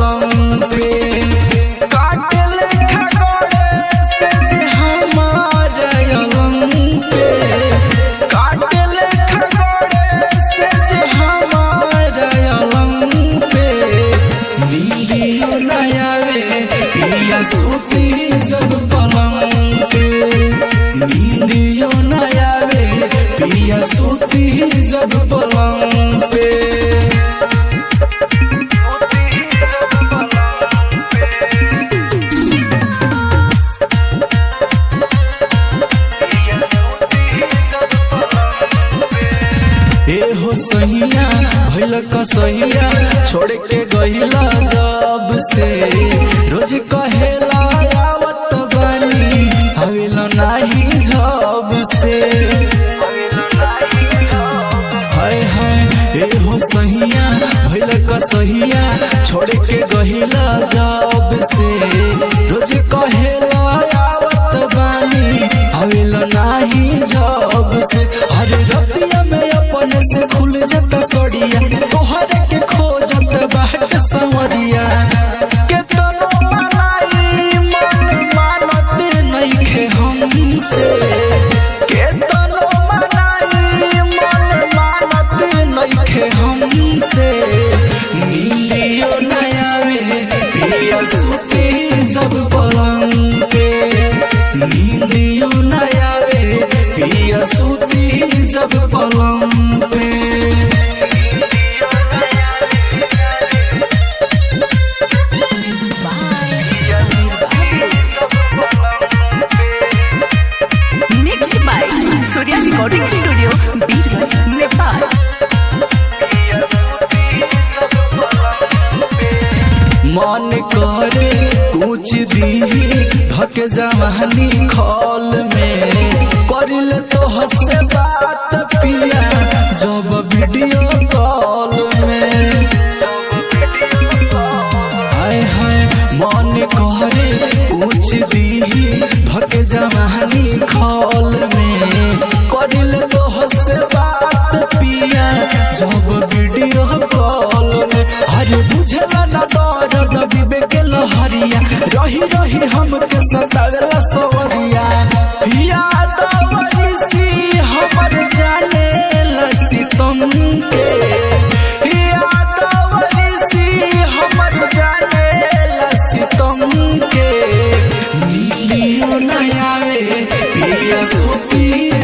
पलंग पे काटे लेखा गड़े से जे हमारा अलंग पे काटे लेखा गड़े से जे हमारा अलंग पे नीलियो नया रे पिया सूती जब पलंग पे नीलियो नया रे पिया सूती जब पलंग पे ए हो सहिया भइल कसहिया छोड़ के गहिला जब से रोज कहेला आवत बानी आवेला नाही जब से हाय हाय ए हो सहिया भइल कसहिया छोड़ के गहिला जब से रोज कहेला आवत बानी आवेला नाही जब से अरे रतिया में अपन से खुल जाता सड़िया तोहर के खोजत बाट संवरिया के तनो मनाई मन मानत नइखे हमसे के तनो मनाई मन मानत नइखे हमसे मिलियो नया वे पिया सुती जब पलंग पे नींदियो नया वे पिया सुती जब पलंग पे Mixed by Surya Recording Studio, Beerwah, Nepal. मन करे कुछ दी धक जवानी खौल में करिल तो हसे बात पिया जब वीडियो कॉल में हाय हाय मन करे कुछ दी धक जवानी खौल में करिल तो हसे बात पिया जब वीडियो कॉल में अरे बुझला ना दर्द विवेक लहरिया रही रही हमके सतावेला सवरिया याद सी हमर जाने लसी तुम के याद सी हमर जाने लसी तुम के नीलियो नया वे पिया सूती